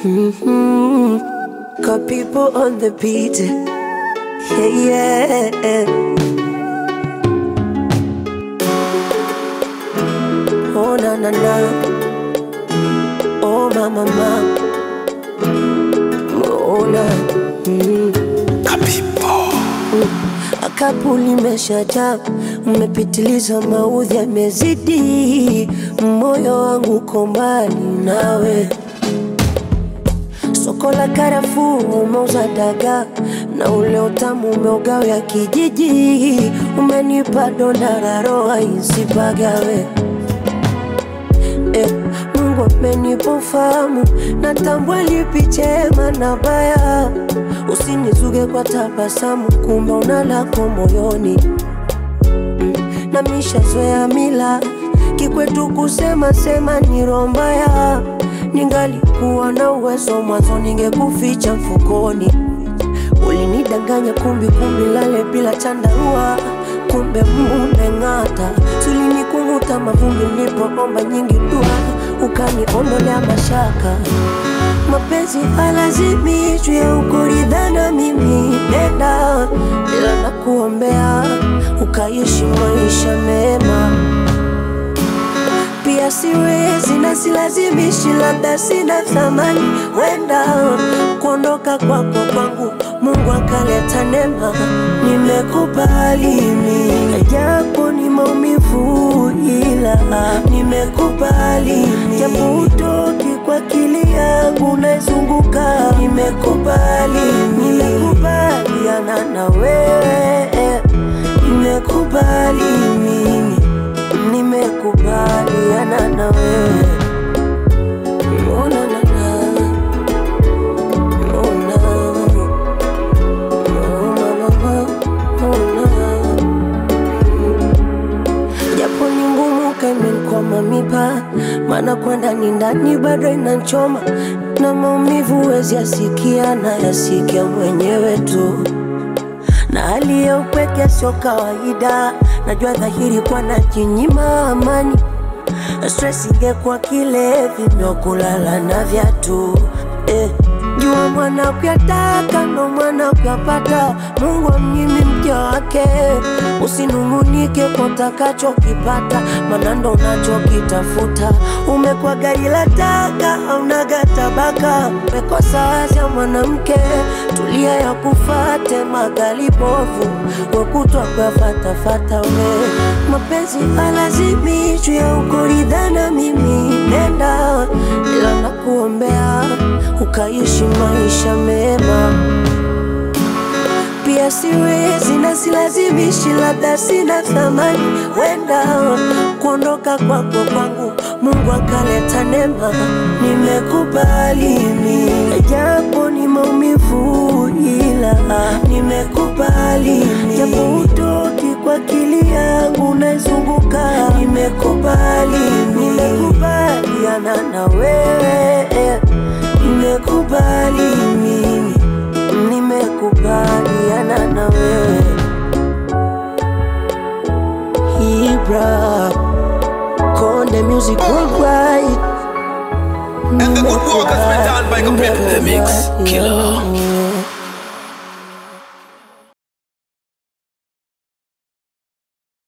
Mm-hmm. Got people on the beat. Yeah, yeah. Oh, na na na. Oh, ma ma ma. Oh, na. Mm. Akapu limeshajaa, umepitiliza, maudhi yamezidi, moyo wangu uko mbali nawe. Soko la karafuu umeuza dagaa na ule utamu umeugawia kijiji, umenipa donda la roho isipagawe. Eh, Mungu amenipa ufahamu, natambua lipi chema na baya. Usinizuge kwa tabasamu, kumbe una lako moyoni mm, na mishazoea mila kikwetu kusema sema ni roho mbaya. Ningalikuwa na uwezo mwanzo, ningekuficha mfukoni. Ulinidanganya kumbi kumbi, lale bila chandarua, kumbe mumeng'ata. Sulinikuvuta mavumbi, nilipoomba nyingi dua, ukaniondolea mashaka. Mapenzi halazimishwi, ukuridhana mimi nenda, ila nakuombea ukaishi maisha mema pia siwezi na silazimishi, labda sina thamani, wenda kuondoka kwako kwangu Mungu akaleta neema, nimekubali mimi, japo ni maumivu, ila nimekubali mimi, japo utoki kwa akili yangu naizunguka, nimekubali mimi, nimekubaliana na wewe, nimekubali mimi nimekubaliana na wewe. Oh, na, na, na. Oh, na. Oh, ma, ma, ma. Oh, na. Japo ni ngumu kaimenkwama mipa, maana kwenda ni ndani bado inachoma na maumivu wezi yasikia na yasikia mwenyewe tu na hali ya upweke sio kawaida. Najua dhahiri kwa najinyima amani, stress ingekuwa kilevi ndo kulala na viatu eh. Jua mwana kuyataka ndo mwana kuyapata, Mungu amnyimi mja wake. Usinung'unike kwa utakachokipata, maana ndo unachokitafuta. Umekuwa gari la taka, haunaga tabaka, umekosa wazi ya mwanamke, tulia ya kufate magali bovu, wekutwa kuyafatafata we. Mapenzi halazimishwi ya ukuridhana, mimi nenda, ila nakuombea ukaishi maisha mema pia siwezi na silazimishi, labda sina thamani, wenda kuondoka kwako kwangu Mungu akaleta neema, nimekubali mimi, japo ni maumivu, ila nimekubali mimi, japo utoki kwa akili yangu naizunguka, nimekubali mimi, nimekubaliana na wewe, nimekubali mimi nimekubaliana na wewe Ibra Konde Music Worldwide And the good work has been done by Gabriel. The Mix Killer.